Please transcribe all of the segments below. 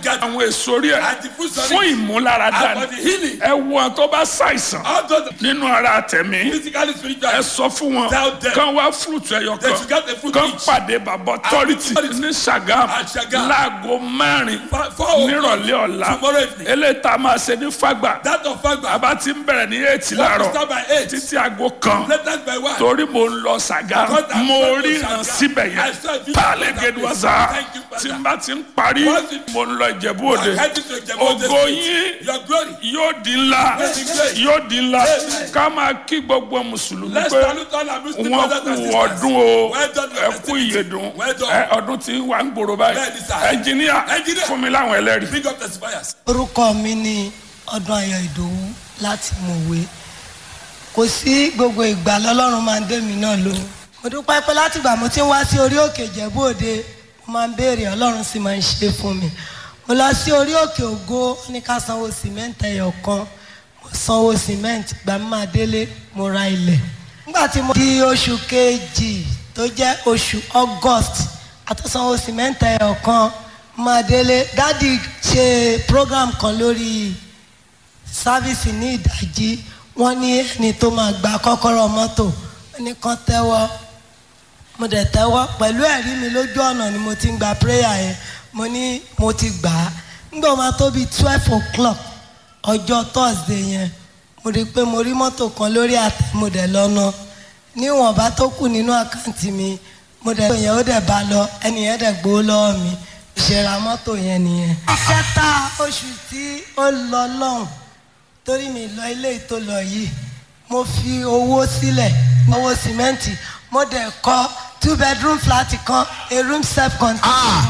gathered. àwọn èso orí ẹ̀ And the fruits of fún it. ìmúláradá And for ni the healing. ẹ wo àwọn tó bá ṣàìsàn All those nínú ara tẹ̀mí physically, ẹ spiritually. sọ fún wọn Tell them. kán wá fúrúùtù ẹyọ They kan should get a fruit kán each. pàdé bàbá authority authority. ní Ṣàgámù At Ṣàgámù. láago mẹ́rin Four- four o'clock nírọ̀lẹ́ ọ̀la tomorrow evening. eléyìí tá a máa ṣe ní Fágbà That of Fagba. bàbá ti ń bẹ̀rẹ̀ ní eight What láàárọ̀ to start by eight. títí aago kan Latest by one. torí mo ń lọ Ṣàgámù Because I'm mo going to ríran Ṣàgámù. síbẹ̀ I yẹn saw a video pàálẹ̀ of that gẹ̀dùwàsá place. Thank you, Father. tí n bá ti ń parí Once it- mo ń lọ Ìjẹ̀bú Òde I headed to Ìjẹ̀bú Òde ògo State. yín Your glory. yóò di ńlá Yes, yes. yóò di ńlá Yes. ká máa kí gbogbo mùsùlùmí Let's pé salute all our Muslim wọn brothers and kú sisters. ọdún o Well done, your ẹ kú festivity. ìyèdùn Well done. ẹ ọdún tí wà ń gbòòrò báyìí Bẹ́ẹ̀ni, sir. ẹnjìníà Engineer. fún mi láwọn ẹlẹ́rìí. Bring up testifiers. orúkọ mi ni ọdún ayọ̀ ìdòwú láti mọ̀wé kò sí gbogbo ìgbà lọ́lọ́run máa ń dé mi náà lóhùn mo dúpẹ́ pé láti ìgbà mo ti ń wá sí orí òkè ìjẹ̀bú òde mo máa ń béèrè ọlọ́run sì máa ń ṣe fún mi mo lọ sí orí òkè ògo ó ní ká sanwó sìmẹ́ǹtì ẹyọ kan mo sanwó sìmẹ́ǹtì gbà mí máa délé mo ra ilẹ̀ nígbà tí mo di oṣù kejì tó jẹ́ oṣù august àtúnsanwó sìmẹ́ǹtì ẹyọ kan máa délé dádì ṣe program kan lórí sáfíìsì ní ìdájí wọ́n ní ẹni tó máa gba kọ́kọ́rọ́ mọ́tò wọ́n ní kán tẹ́wọ́ mo dẹ̀ tẹ́wọ́ pẹ̀lú ẹ̀rí mi lójú ọ̀nà ni mo ti ń gba prayer yẹn mo ní mo ti gbà á nígbà máa tó bíi twelve o'clock ọjọ́ thursday yẹn mo rí i pé mo rí mọ́tò kan lórí àtẹ mo dẹ̀ lọ́nà níwọ̀nba tó kù nínú àkáǹtì mi mo dẹ̀ yẹn ó dẹ̀ bá lọ ẹni yẹn dẹ̀ gbowó lọ́wọ́ mi ìṣẹ̀ra mọ́tò yẹn nìyẹn. kẹta oṣù tí ó lọ lọ́hùn torí mi lọ ilé tó lọ yìí mo fi owó sílẹ̀ owó sìmẹ́ǹtì mo dẹ̀ kọ́ two bedroom flat kan a room self contained.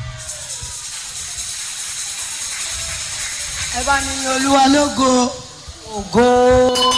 ẹ bá mi ní olúwa lógo ògo.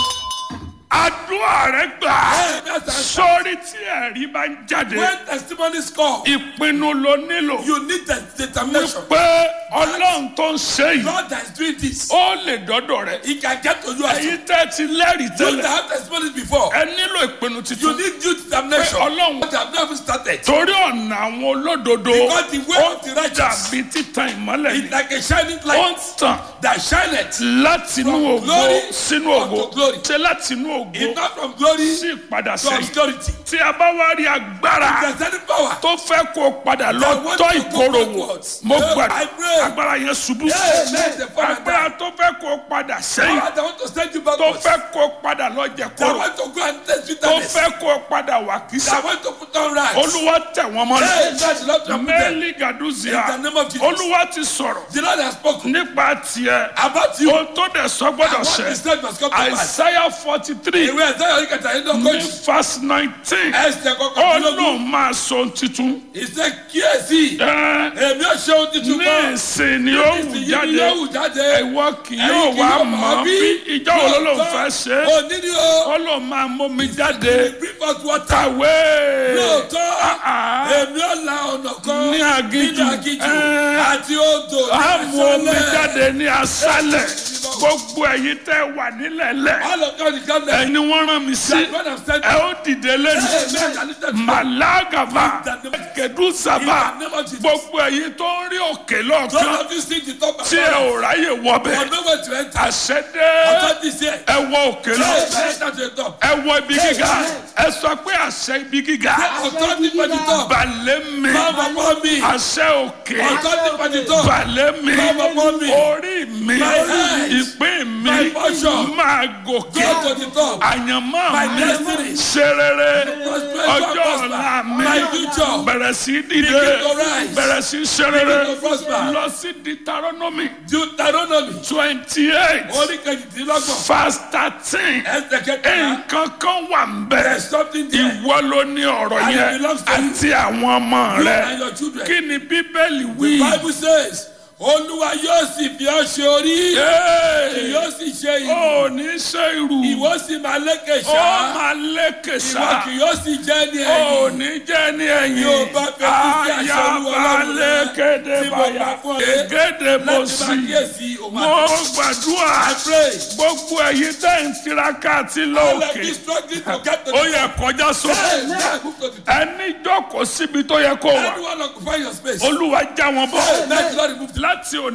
àdúrà rẹ gbà Hey, that's answer. sórí tí ẹ̀rí bá ń jáde When testimonies come, ìpinnu ló nílò you need the determination. pé ọlọ́run tó ń ṣe yìí God that is doing this, ó lè dọ́dọ̀ rẹ He can get to you as you èyí tẹ́ ti lẹ́rìí that tẹ́lẹ̀ have testimonies before. ẹ nílò ìpinnu You tuntun need due determination. Pé Ọlọ́run- But they have not even started. torí ọ̀nà àwọn olódodo Because the way ó of the righteous dàbí títan ìmọ́lẹ̀ It's ni like a shining ó ń light tàn that shineth. láti inú From ògo glory sínú unto ògo glory. ṣe láti inú ògo It's not from glory sí ìpadà to sẹ́yìn obscurity. tí a bá wá rí agbára There's any power. tó fẹ́ kó o padà lọ That want tọ́ to go ìkorò wò backwards. mo Yeah, gbà I pray. agbára yẹn ṣubú Yeah, let the Father agbára tó fẹ́ kó o padà sẹ́yìn Power that want to send you tó backwards. fẹ́ kó o padà lọ jẹ That kóró want to go and test tó bitterness. fẹ́ kó o padà wà kísà That want to put on rags. olúwa tẹ̀ wọ́n Hey, mọ́lẹ̀ that's the Lord to put them. mẹ́lì gàdúzìá In the name of Jesus. olúwa ti sọ̀rọ̀ The Lord has spoken nípa tiẹ̀ about you. ohun tó dẹ̀ sọ gbọ́dọ̀ And what ṣẹ he said must come to pass. àìsáyà forty three Ìwé ẹ̀sẹ̀ yọrí kẹta yìí ló ní kojú. verse nineteen Ẹsẹ̀ ó kọkàndínlógún. lóun máa sọ ohun titun Ìṣe kíyèsí. ẹ Èmi ò ṣe ohun tuntun ní mọ́. ìsìn ni ó wù Ìsìn yìí jáde ni yóò wù jáde. ìwọ kì Ẹ̀yin yóò kì wá yóò mọ̀ mọ̀ bí bí. ìjọ wo ló lóun Lóòótọ́, fẹ́ ṣe é Òní ni o. ó lóun máa mómi jáde Bring us water. kàwé Lóòótọ́, Ah, ah. èmi ò la ọ̀nà kan Ní aginjù. nínú aginjù Eh. àti odò ní a mú omi aṣálẹ̀. jáde ní aṣálẹ̀ gbogbo ẹ̀yin tẹ́ wà nílẹ̀lẹ̀ All of God is coming. ẹni wọ́n rán mi sí That's what I'm saying. ẹ ó dìde lẹ́nu Amen. And it's the truth. màlágàbà kẹdùsàbà In the name of Jesus. gbogbo ẹ̀yin tó ń rí òkè Some lọ́ọ̀kan of you see the top of tí ẹ ò ráyè wọbẹ̀ For nowhere to enter. àṣẹdé Authority is here. ẹ wọ òkè lọ Hey, enter to the top. ẹ wọ ibi gíga ẹ sọ pé àṣẹ ibi gíga Authority for the top. balẹ̀ mi Come upon me. àṣẹ òkè Authority for the top. balẹ̀ mi Come upon me. orí mi My eyes. ìpín mi My portion. máa gòkè Go to the top. àyànmọ́ My mi destiny. ṣe rere Prosper, ọjọ́ prosper. ọ̀la mi My future. bẹ̀rẹ̀ sí dìde Begin to rise. bẹ̀rẹ̀ sí ṣe rere Begin to prosper. lọ sí Deuteronomy Deuteronomy. twenty eight Orí kejìdínlọ́gbọ̀n. verse thirteen Ẹsẹ̀ kẹtàlá. nǹkan kan wà ń bẹ̀ There's something there. ìwọ ló ní ọ̀rọ̀ And it yẹn belongs to you. àti àwọn ọmọ You rẹ and your children. kí ni bíbélì The wí. Bible says, Olúwa yóò sì fi ọ́ ṣe orí. Hey! Yóò sì ṣe ìlú. ó ní ṣe irú Ìwọ sì máa lékè ó ṣá. máa lékè Ìwọ sá kì yóò sì jẹ́ ní ó ẹ̀yìn. ní jẹ́ ní ẹ̀yìn Yóò bá fẹ́ kí sí àṣẹ Olúwa ayaba Ọlọ́run rẹ lékéde tí mo báyà bá fún ọ rẹ ègédé bó Láti sì máa kíyèsí òun mo àti. gbàdúrà I pray. gbogbo ẹ̀yin tẹ́ ń tiraka àti All of lóòkè you struggling to get to ó the yẹ kọjá sókè Hey, now move to the top. ẹni jókòó síbi tó yẹ kó wà Anyone occupy your space. olúwa já wọn bọ́ Hey, let the Lord remove láti òní.